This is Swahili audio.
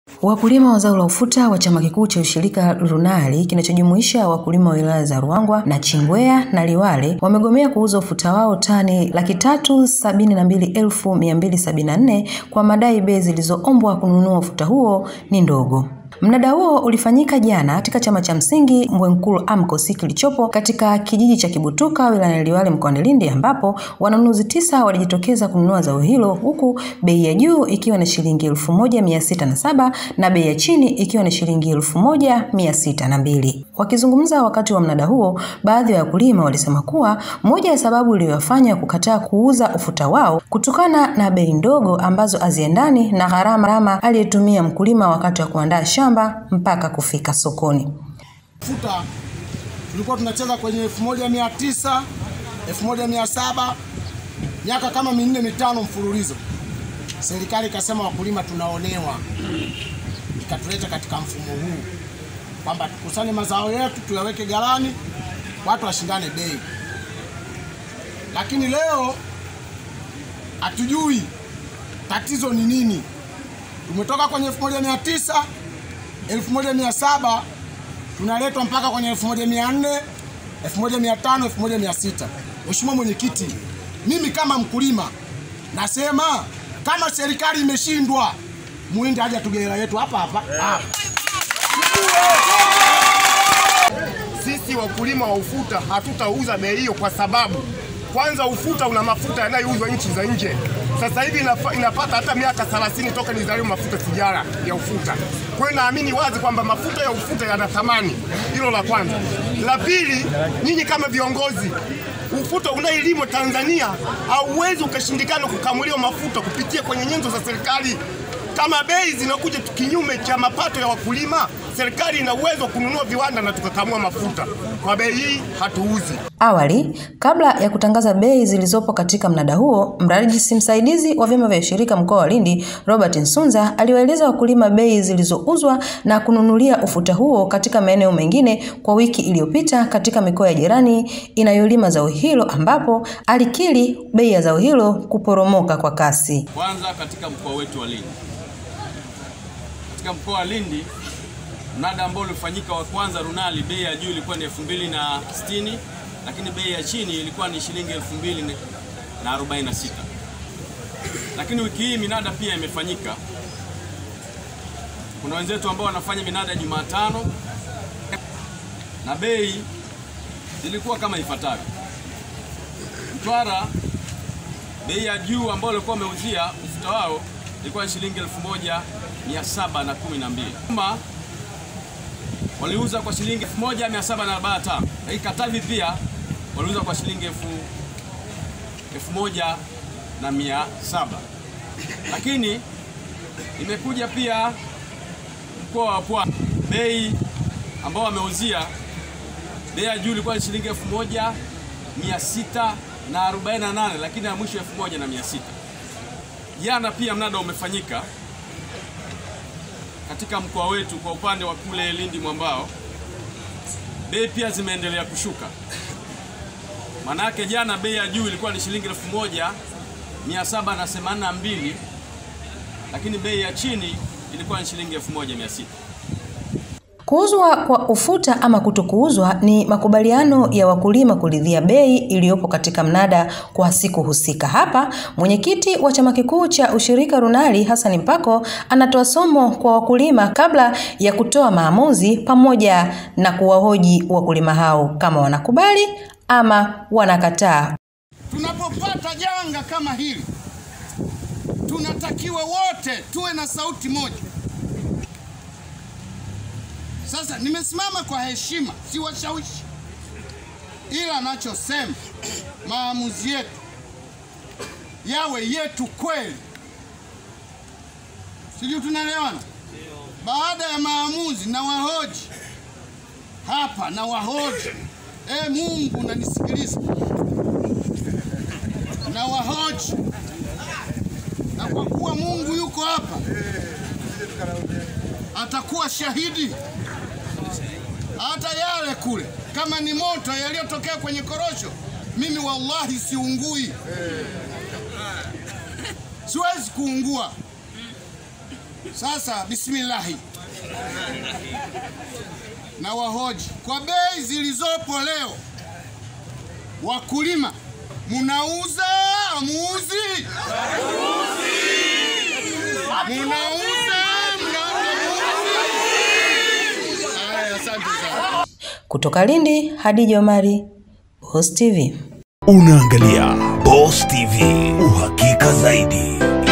Wakulima wa zao la ufuta wa chama kikuu cha ushirika RUNARI kinachojumuisha wakulima wa wilaya za Ruangwa na Chingwea na Liwale wamegomea kuuza ufuta wao tani laki tatu sabini na mbili elfu mia mbili sabini na nne kwa madai bei zilizoombwa kununua ufuta huo ni ndogo. Mnada huo ulifanyika jana katika chama cha msingi Mbwenkulu AMCOS kilichopo katika kijiji cha Kibutuka wilayani Liwale mkoani Lindi ambapo wanunuzi tisa walijitokeza kununua zao hilo huku bei ya juu ikiwa ni shilingi elfu moja mia sita na saba na bei ya chini ikiwa ni shilingi elfu moja mia sita na mbili. Wakizungumza wakati wa mnada huo, baadhi ya wakulima walisema kuwa moja ya sababu iliyowafanya kukataa kuuza ufuta wao kutokana na bei ndogo ambazo haziendani na gharama aliyetumia mkulima wakati wa kuandaa shamba mpaka kufika sokoni. Futa tulikuwa tunacheza kwenye elfu moja mia tisa elfu moja mia saba miaka kama minne mitano mfululizo. Serikali ikasema wakulima tunaonewa, ikatuleta katika mfumo huu kwamba tukusanye mazao yetu tuyaweke ghalani, watu washindane bei. Lakini leo hatujui tatizo ni nini. Tumetoka kwenye elfu moja mia tisa 1700 tunaletwa mpaka kwenye 1400, 1500, 1600. Mheshimiwa Mwenyekiti, mimi kama mkulima nasema kama serikali imeshindwa, muende haja tugela yetu hapa hapa hapa. Sisi wakulima wa ufuta hatutauza bei hiyo kwa sababu kwanza ufuta una mafuta yanayouzwa nchi za nje. Sasa hivi inapata hata miaka 30 toka nizaliwe mafuta sigara ya ufuta. Kwa hiyo naamini wazi kwamba mafuta ya ufuta yana thamani. Hilo la kwanza. La pili, nyinyi kama viongozi, ufuta unayelimwa Tanzania hauwezi ukashindikana kukamuliwa mafuta kupitia kwenye nyenzo za serikali. Kama bei zinakuja kinyume cha mapato ya wakulima, serikali ina uwezo wa kununua viwanda na tukakamua mafuta. Kwa bei hii hatuuzi. Awali, kabla ya kutangaza bei zilizopo katika mnada huo, mrajisi msaidizi wa vyama vya ushirika mkoa wa Lindi, Robert Nsunza, aliwaeleza wakulima bei zilizouzwa na kununulia ufuta huo katika maeneo mengine kwa wiki iliyopita katika mikoa ya jirani inayolima zao hilo, ambapo alikiri bei ya zao hilo kuporomoka kwa kasi. Kwanza katika mkoa wetu wa Lindi, katika mkoa wa Lindi mnada ambao ulifanyika wa kwanza RUNARI, bei ya juu ilikuwa ni elfu mbili na sitini lakini bei ya chini ilikuwa ni shilingi elfu mbili na arobaini na sita lakini wiki hii minada pia imefanyika. Kuna wenzetu ambao wanafanya minada Jumatano na bei zilikuwa kama ifuatavyo. Mtwara, bei ya juu ambayo walikuwa wameuzia ufuta wao ilikuwa ni shilingi elfu moja mia saba na kumi na mbili waliuza kwa shilingi 1745 lakini Katavi pia waliuza kwa shilingi elfu elfu moja na mia saba lakini imekuja pia mkoa wa Pwani, bei ambao wameuzia bei ya juu ilikuwa ni shilingi elfu moja mia sita na arobaini na nane lakini ya mwisho elfu moja na mia sita Jana pia mnada umefanyika katika mkoa wetu kwa upande wa kule Lindi Mwambao, bei pia zimeendelea kushuka. Manake jana bei ya juu ilikuwa ni shilingi elfu moja mia saba na themanini na mbili lakini bei ya chini ilikuwa ni shilingi elfu moja mia sita. Kuuzwa kwa ufuta ama kutokuuzwa ni makubaliano ya wakulima kuridhia bei iliyopo katika mnada kwa siku husika. Hapa mwenyekiti wa chama kikuu cha ushirika RUNARI Hassan Mpako anatoa somo kwa wakulima kabla ya kutoa maamuzi, pamoja na kuwahoji wakulima hao kama wanakubali ama wanakataa. Tunapopata janga kama hili, tunatakiwa wote tuwe na sauti moja. Sasa nimesimama kwa heshima, si washawishi, ila nachosema maamuzi yetu yawe yetu kweli, sijui tunaelewana. Baada ya maamuzi na wahoji hapa na wahoji, e Mungu unanisikiliza, na wahoji, na kwa kuwa Mungu yuko hapa atakuwa shahidi hata yale kule, kama ni moto yaliyotokea kwenye korosho, mimi wallahi siungui, siwezi kuungua. Sasa bismillahi, na wahoji kwa bei zilizopo leo, wakulima munauza amuuzi? Munauza mnauza? Haya, asante sana. Kutoka Lindi, Hadija Omari, Boss TV. Unaangalia Boss TV, uhakika zaidi.